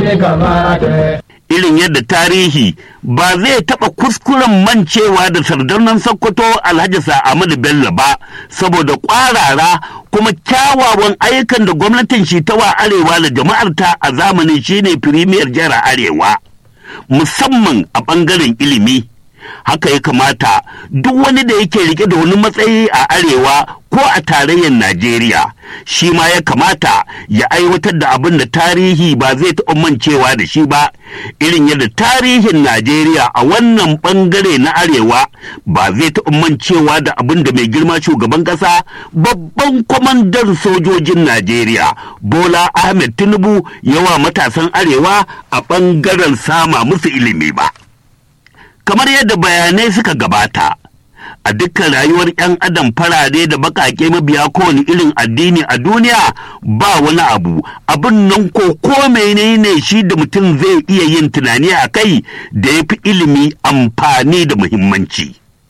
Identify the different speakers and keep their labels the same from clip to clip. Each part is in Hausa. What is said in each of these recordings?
Speaker 1: ya kamata.
Speaker 2: irin yadda tarihi ba zai taɓa kuskuren mancewa da sardaunan Sokoto Alhaji Sa'amadu Bello ba saboda ƙwarara kuma kyawawan ayyukan da gwamnatin shi ta wa arewa da jama'arta a zamanin shine firimiyar jihar arewa musamman a ɓangaren ilimi haka ya kamata duk wani da yake rike da wani matsayi a arewa ko a tarayyar najeriya shi ma ya kamata ya aiwatar da abin da tarihi ba zai taɓa mancewa da shi ba irin yadda tarihin najeriya a wannan ɓangare na arewa ba zai taɓa mancewa da abin da mai girma shugaban ƙasa babban kwamandan sojojin najeriya bola ahmed tinubu yawa matasan arewa a ɓangaren sama musu ilimi ba kamar yadda bayanai suka gabata a dukkan rayuwar 'yan adam farare da bakake mabiya kowane irin addini a duniya ba wani abu abin nan ko ko menene shi da mutum zai iya yin tunani a kai da ya fi ilimi amfani da muhimmanci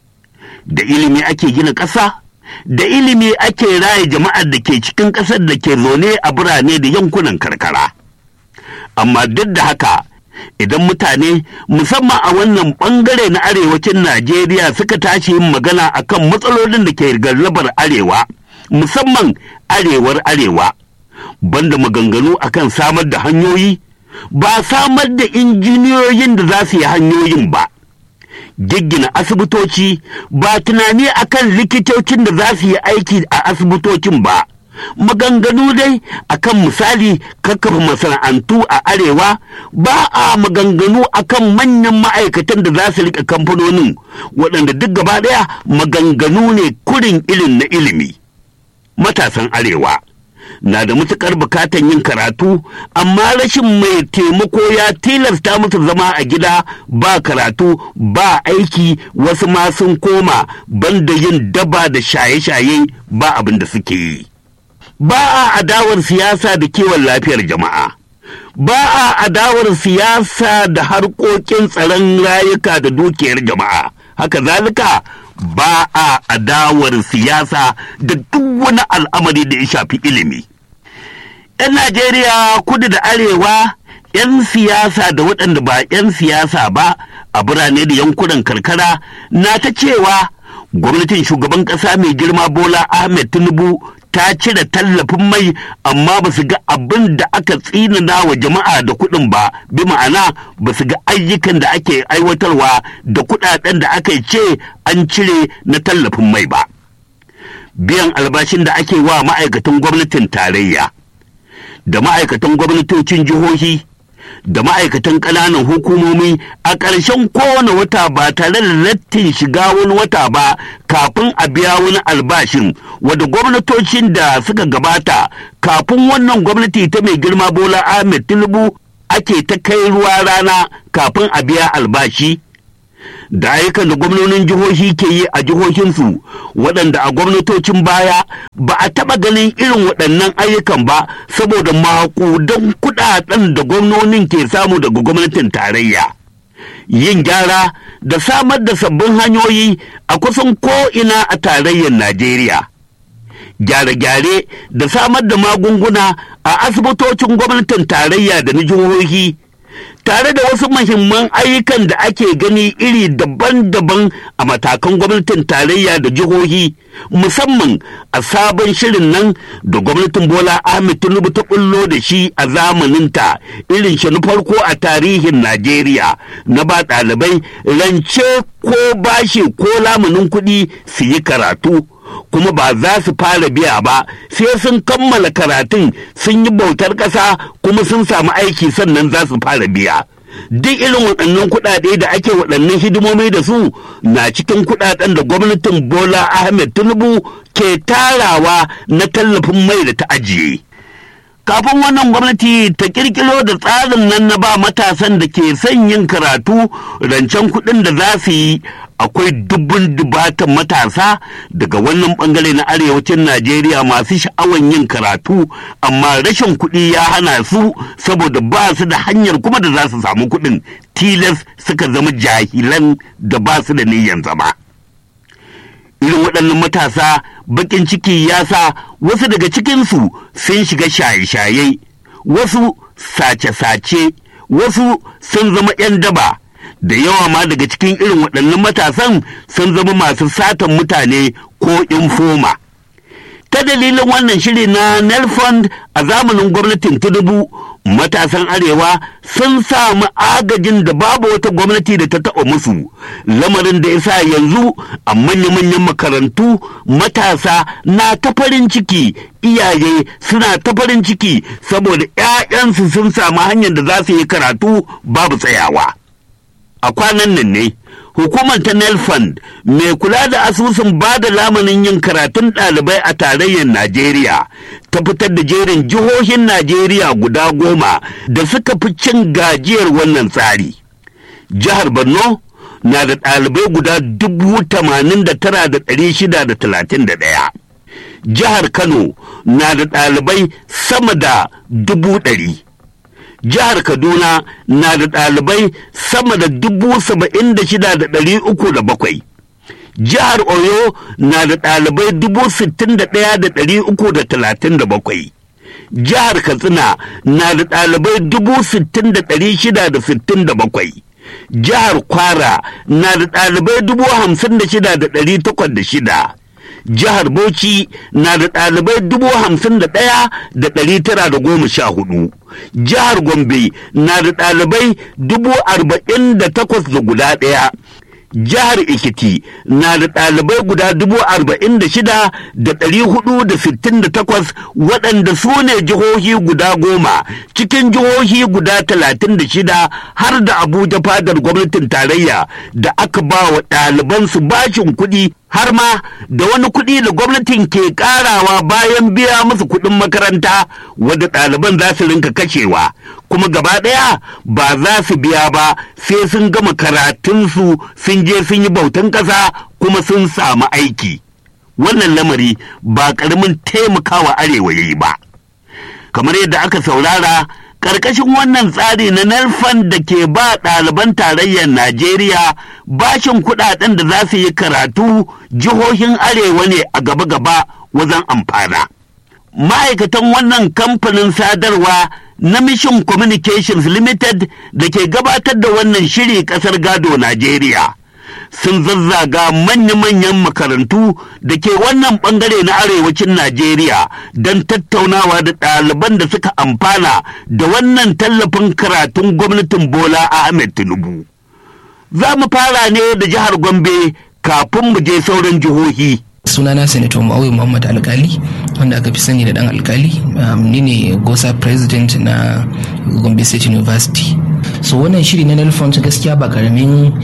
Speaker 2: da ilimi ake gina ƙasa da ilimi ake raye jama'ar da ke cikin ƙasar da ke zaune a birane da yankunan karkara amma duk da haka idan mutane musamman a wannan bangare na arewacin Najeriya suka tashi yin magana akan matsalolin da ke gallabar arewa musamman arewar arewa banda maganganu akan samar da hanyoyi ba samar da injiniyoyin da za su yi hanyoyin ba giggina asibitoci ba tunani akan likitocin da za su yi aiki a asibitocin ba maganganu dai akan misali kakkafa masana'antu a arewa ba a maganganu akan manyan ma'aikatan da za su rika kamfanonin waɗanda duk gaba ɗaya maganganu ne kurin ilin na ilimi matasan arewa na da matuƙar bukatan yin karatu amma rashin mai taimako ya tilasta musu zama a gida ba karatu ba aiki wasu ma sun koma banda yin daba da shaye-shaye ba abin da suke yi ba a adawar siyasa da kiwon lafiyar jama'a ba a adawar siyasa da harkokin tsaron rayuka da dukiyar jama'a haka zalika ba a adawar siyasa da duk wani al'amari da ya shafi ilimi 'yan najeriya kudu da arewa 'yan siyasa da waɗanda ba 'yan siyasa ba a birane da yankunan karkara na ta cewa gwamnatin shugaban ƙasa mai girma bola ahmed tinubu ta cire tallafin mai amma ba su ga abin da aka tsinana wa jama'a da kuɗin ba bi ma'ana ba su ga ayyukan da ake aiwatarwa da kuɗaɗen da aka ce an cire na tallafin mai ba biyan albashin da ake wa ma'aikatan gwamnatin tarayya da ma'aikatan gwamnatocin jihohi da ma'aikatan ƙananan hukumomi a ƙarshen kowane wata ba tare da lattin shiga wani wata ba kafin a biya wani albashin wadda gwamnatocin da suka gabata kafin wannan gwamnati ta mai girma bola ahmed tinubu ake ta kai ruwa rana kafin a biya albashi da ayyukan da gwamnonin jihohi ke yi a jihohinsu waɗanda a gwamnatocin baya ba a taɓa ganin irin waɗannan ayyukan ba saboda maƙudan kuɗaɗen da gwamnonin ke samu daga gwamnatin tarayya yin gyara da samar da sabbin hanyoyi a kusan ko'ina a tarayyar najeriya gyare-gyare da samar da magunguna a asibitocin gwamnatin tarayya da na jihohi tare da wasu mahimman ayyukan da ake gani iri daban-daban a matakan gwamnatin tarayya da jihohi musamman a sabon shirin nan da gwamnatin bola ahmed tinubu ta bullo da shi a zamaninta irin shi na farko a tarihin najeriya na ba ɗalibai rance ko bashi ko lamunin kuɗi su yi karatu kuma ba za su fara biya ba sai sun kammala karatun sun yi bautar ƙasa kuma sun samu aiki sannan za su fara biya duk irin waɗannan kuɗaɗe da ake waɗannan hidimomi da su na cikin kuɗaɗen da gwamnatin bola ahmed tinubu ke tarawa na tallafin mai da ta ajiye kafin wannan gwamnati ta kirkiro da tsarin nan na ba matasan da ke son yin karatu rancen kuɗin da za su yi akwai dubun dubatan matasa daga wannan bangare na arewacin najeriya masu sha'awan yin karatu amma rashin kuɗi ya hana su saboda ba su da hanyar kuma da za su samu kuɗin tilas suka zama jahilan da ba su da niyyan zama irin waɗannan matasa bakin ciki ya sa wasu daga cikinsu sun shiga shaye-shaye wasu sace-sace wasu sun zama 'yan daba da yawa ma daga cikin irin waɗannan matasan sun zama masu satan mutane ko infoma. ta dalilin wannan shiri na nelfond a zamanin gwamnatin tudubu matasan arewa sun samu agajin da babu wata gwamnati da ta taɓa musu lamarin da ya sa yanzu a manya-manyan makarantu matasa na ta farin ciki iyaye suna ta farin ciki saboda 'ya'yansu sun samu hanyar da za su yi karatu babu tsayawa a kwanan nan ne hukumar ta nelfund mai kula da asusun ba da lamanin yin karatun ɗalibai a tarayyar najeriya ta fitar da jerin jihohin najeriya guda goma da suka fi cin gajiyar wannan tsari jihar borno na da ɗalibai guda dubu tamanin da tara da ɗari shida da talatin da ɗaya jihar kano na da ɗalibai sama da dubu ɗari jihar kaduna na da ɗalibai sama da dubu saba'in da shida da ɗari uku da bakwai jihar oyo na da ɗalibai dubu sittin da ɗaya da ɗari uku da talatin da bakwai jihar katsina na da ɗalibai dubu sittin da ɗari shida da sittin da bakwai jihar kwara na da ɗalibai dubu hamsin da shida da ɗari takwas da shida jihar Bauchi na da ɗalibai dubu hamsin da ɗaya da ɗari tara da goma sha hudu. Jihar Gombe na da ɗalibai dubu arba'in da takwas da guda ɗaya. Jihar Ikiti na da ɗalibai guda dubu arba'in da shida da ɗari hudu da sittin da takwas waɗanda su ne jihohi guda goma cikin jihohi guda talatin da shida har da Abuja fadar gwamnatin tarayya da aka ba wa ɗalibansu bashin kuɗi har ma da wani kuɗi da gwamnatin ke ƙarawa bayan biya musu kuɗin makaranta wadda ɗaliban za su rinka kashewa kuma gaba ɗaya ba za su biya ba sai sun gama karatunsu sun je sun yi bautan ƙasa kuma sun samu aiki wannan lamari ba ƙaramin taimakawa arewa ya yi ba kamar yadda aka saurara ƙarƙashin wannan tsari na narfan da ke ba ɗaliban tarayyar Najeriya bashin kuɗaɗen da za su yi karatu jihohin arewa ne a gaba-gaba wajen amfana. Ma'aikatan wannan kamfanin sadarwa na Mission Communications Limited da ke gabatar da wannan shiri ƙasar gado Najeriya. sun zazzaga manya-manyan makarantu da ke wannan bangare na arewacin Najeriya don tattaunawa da ɗaliban da suka amfana da wannan tallafin karatun gwamnatin Bola Ahmed Tinubu. Za mu fara ne da jihar Gombe kafin mu je sauran jihohi.
Speaker 1: sunana senator ma'auyi muhammad alkali wanda aka fi sani da dan alkali ni ne gosa president na gombe state university so wannan shiri na nelfont gaskiya ba karamin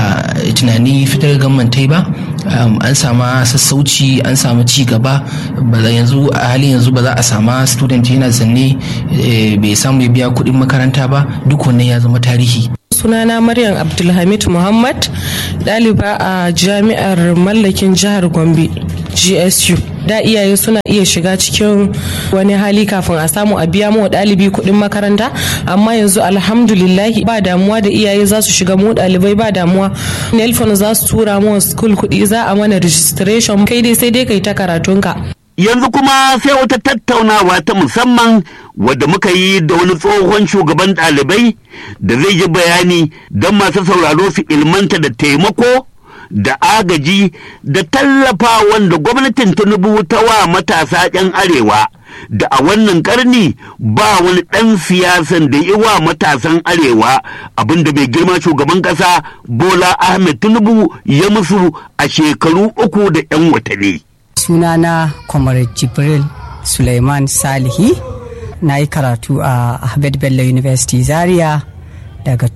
Speaker 1: tunani fitar gammantai ba an sama sassauci an samu ci gaba yanzu a halin yanzu ba za a sama student yana zanne bai samu ya biya kuɗin makaranta ba duk wannan ya zama tarihi
Speaker 3: sunana maryam abdulhamid muhammad ɗaliba a jami'ar mallakin jihar gombe gsu da iyaye suna iya shiga cikin wani hali kafin a samu a biya mu ɗalibi kuɗin makaranta amma yanzu alhamdulillahi ba damuwa da iyaye za su shiga mu ɗalibai ba damuwa nelfon za su tura mu school kuɗi za a mana registration kai dai sai dai kai ta karatunka
Speaker 2: yanzu kuma sai wata tattaunawa ta musamman wadda muka yi da wani tsohon shugaban ɗalibai da zai yi bayani don masu sauraro su ilmanta da taimako da agaji da tallafa wanda gwamnatin tinubu ta wa matasa 'yan arewa da a wannan karni ba wani ɗan siyasan da yi wa matasan arewa abinda mai girma shugaban ƙasa bola ahmed tinubu ya musu a shekaru uku da 'yan watanni.
Speaker 4: sunana comrade jibril suleiman salihi na yi karatu a ahmed bello university zaria daga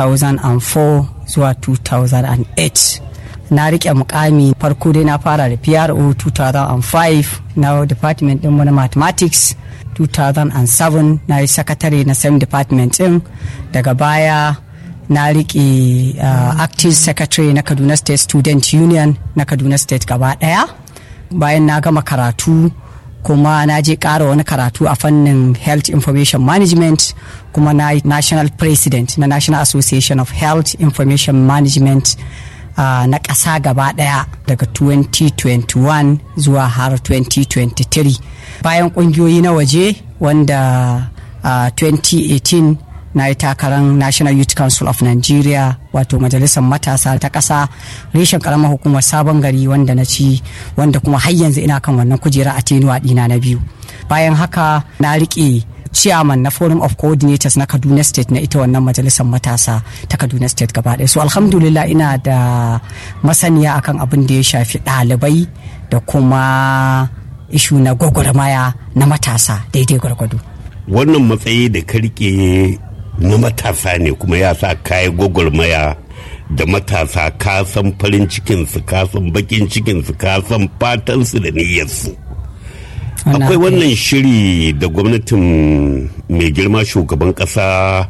Speaker 4: 2004 zuwa 2008 na rike mukami farko dai na fara da pro 2005 na department ɗinmu na mathematics 2007 na yi sakatare na same department ɗin daga baya na rike uh, active secretary na kaduna state student union na kaduna state gaba ɗaya bayan na gama karatu kuma na je ƙara wani karatu a fannin health information management kuma na national president na national association of health information management uh, na ƙasa gaba ɗaya daga 2021 zuwa har 2023 bayan ƙungiyoyi na waje wanda a 2018 na yi takarar national youth council of nigeria wato majalisar matasa ta ƙasa reshen karamar hukumar sabon gari wanda na ci wanda kuma har yanzu ina kan wannan kujera a tenuwa ɗina na biyu bayan haka na riƙe chairman na forum of coordinators na kaduna state na ita wannan majalisar matasa ta kaduna state gaba ɗaya so alhamdulillah ina da masaniya akan abin da ya shafi ɗalibai da kuma ishu na gwagwarmaya na matasa daidai gwargwado
Speaker 2: wannan matsayi da karke na matasa ne kuma ya sa kayi gwagwarmaya da matasa ka san farin cikinsu ka san bakin cikinsu ka san fatansu da niyyarsu akwai wannan shiri da gwamnatin mai girma shugaban kasa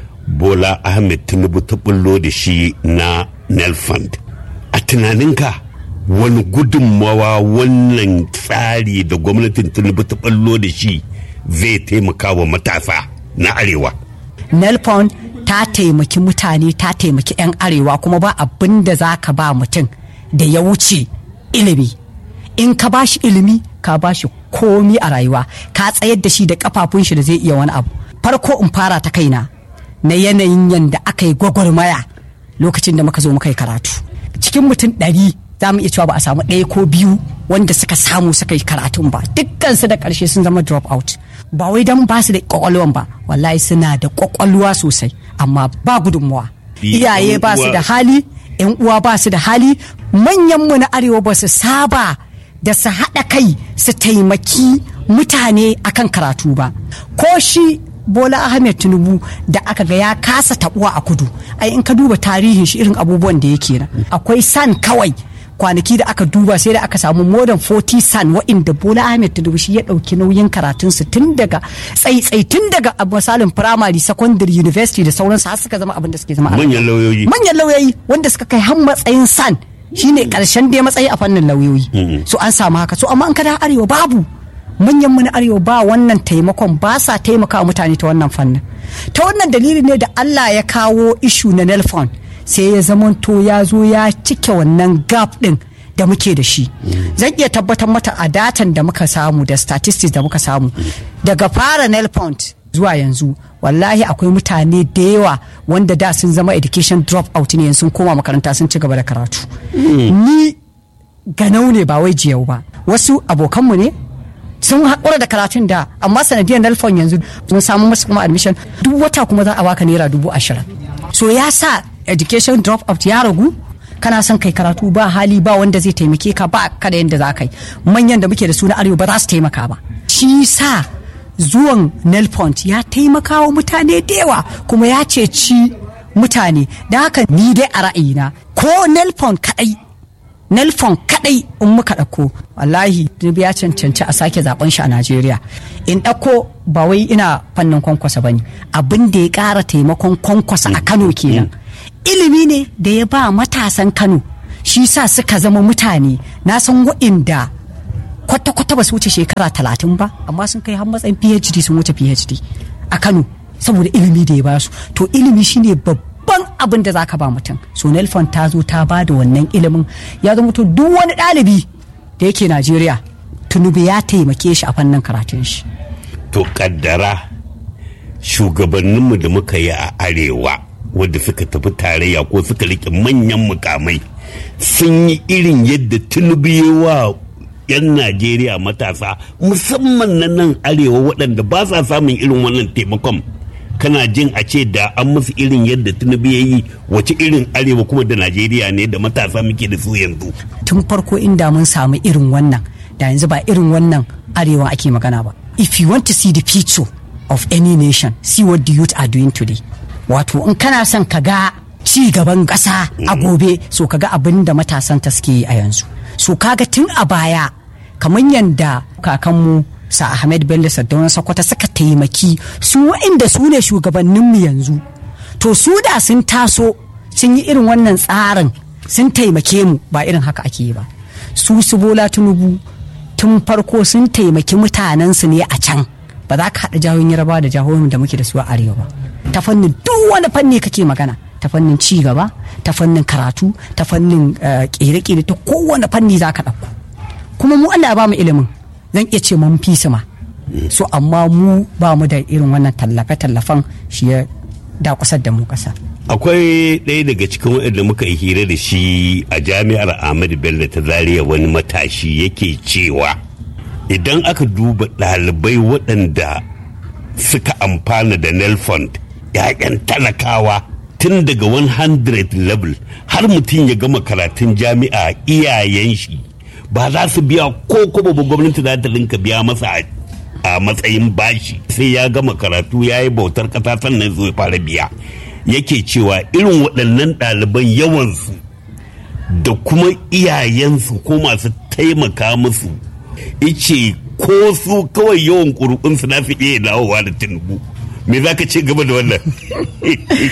Speaker 2: bola ahmed tinubu ta bullo da shi na nelfund a tunaninka wani gudunmawa wannan tsari da gwamnatin tinubu ta bullo da shi zai taimaka wa matasa na arewa
Speaker 4: nelfund ta taimaki mutane ta taimaki 'yan arewa kuma ba abin da za ka ba mutum da ya wuce ilimi in ka ba shi ilimi ka ba shi komi a rayuwa ka tsayar da shi da kafafun shi da zai iya wani abu farko in fara ta kaina na yanayin yadda aka yi gwagwarmaya lokacin da muka zo muka yi karatu cikin mutum ɗari za mu iya cewa ba a samu ɗaya ko biyu wanda suka samu suka yi karatun ba dukkansu da ƙarshe sun zama drop out ba wai don ba su da ƙwaƙwalwan ba wallahi suna da ƙwaƙwalwa sosai amma ba gudunmuwa iyaye ba su da hali yan uwa ba su da hali manyanmu na arewa ba su saba da su haɗa kai su taimaki mutane akan karatu ba ko shi bola ahmed tinubu da aka ga ya kasa tabuwa a kudu ai in ka duba tarihin shi irin abubuwan da yake na akwai san kawai kwanaki da aka duba sai da aka samu more than 40 san wa'inda bola ahmed tinubu shi ya ɗauki nauyin karatunsu tun daga tsaitsai tun daga misalin primary secondary university da sauransu har suka zama abin da suke zama
Speaker 2: manyan lauyoyi
Speaker 4: manyan lauyoyi wanda suka kai har matsayin san shine karshen dai matsayi a fannin lauyoyi so an samu haka so amma an kada arewa babu manyan mu na arewa ba wannan taimakon ba sa taimaka mutane ta wannan fannin ta wannan dalili ne da Allah ya kawo ishu na nelfon sai ya zamanto ya zo ya cike wannan gap din da muke da shi zan iya tabbatar mata a datan da muka samu da statistics da muka samu daga fara nelfon zuwa yanzu wallahi akwai mutane da yawa wanda da sun zama education drop out ne sun koma makaranta sun ci gaba da karatu ni ganau ne ba wai jiyau ba wasu abokanmu ne sun haƙura da karatun da amma sanadiyar nelfon yanzu sun samu masu kuma admission duk wata kuma za a baka naira dubu ashirin so ya sa education drop out ya ragu kana son kai karatu ba hali ba wanda zai taimake ka ba kada yadda za ka yi manyan da muke da su na arewa ba za su taimaka ba shi sa zuwan nelpont ya taimaka wa mutane da yawa kuma ya ceci mutane da haka ni dai a ra'ayina ko nelpont kadai nelfon kadai in muka ɗauko wallahi dubi ya cancanci a sake zaben shi a najeriya in ɗauko ba wai ina fannin kwankwasa ba ne abin da ya ƙara taimakon kwankwasa a kano kenan ilimi ne da ya ba matasan kano shi sa suka zama mutane na san wa'inda kwata-kwata ba su wuce shekara talatin ba amma sun kai har matsayin phd sun wuce phd a kano saboda ilimi da ya ba su to ilimi shine babban babban abin da zaka ba mutum so nelfon ta zo ta ba da wannan ilimin ya zama to duk wani ɗalibi da yake najeriya tunubu ya taimake shi a fannin karatun shi
Speaker 2: to kaddara shugabanninmu da muka yi a arewa wadda suka tafi tarayya ko suka rike manyan mukamai sun yi irin yadda tunubu ya wa 'yan najeriya matasa musamman na nan arewa waɗanda ba sa samun irin wannan taimakon kana jin a ce da an musu irin yadda tinubu ya yi wace irin arewa kuma da najeriya ne da matasa muke da su yanzu
Speaker 4: tun farko inda mun samu irin wannan da yanzu ba irin wannan arewa ake magana ba if you want to see the future of any nation see what the youth are doing today wato in kana son ka ga ci gaban ƙasa a gobe so ka ga abin da matasan ta suke yi a yanzu so kaga tun a baya kamar yadda kakanmu sa Ahmed Bello Sardauna Sokoto suka taimaki su waɗanda su ne shugabanninmu yanzu to su da sun taso sun yi irin wannan tsarin sun taimake mu ba irin haka ake yi ba su su bola tunubu tun farko sun taimaki mutanensu ne a can ba za ka haɗa jihohin yarbawa da jihohin da muke da su a arewa ba ta fannin duk wani fanni kake magana ta fannin ci gaba ta fannin karatu ta fannin ƙere-ƙere ta kowane fanni za ka ɗauko kuma mu Allah ya ba mu ilimin zan iya ce mun fi su ma so amma mu ba mu da irin wannan tallafe-tallafen shi ya dakusar da mu ƙasa
Speaker 2: akwai ɗaya daga cikin waɗanda muka yi hira da shi a jami'ar ahmadu bello ta zaria wani matashi yake cewa idan aka duba ɗalibai waɗanda suka amfana da nelfond 'ya'yan talakawa tun daga 100 level har mutum ya gama karatun jami'a iyayen shi ba za su biya ko kuma ba gwamnati za ta rinka biya masa a matsayin bashi sai ya gama karatu ya yi bautar ƙasa sannan zai fara biya yake cewa irin waɗannan ɗaliban yawansu da kuma iyayensu ko masu taimaka musu ice ko su kawai yawan ƙuri'unsu na fi iya dawowa da tinubu me za ka ce gaba da wannan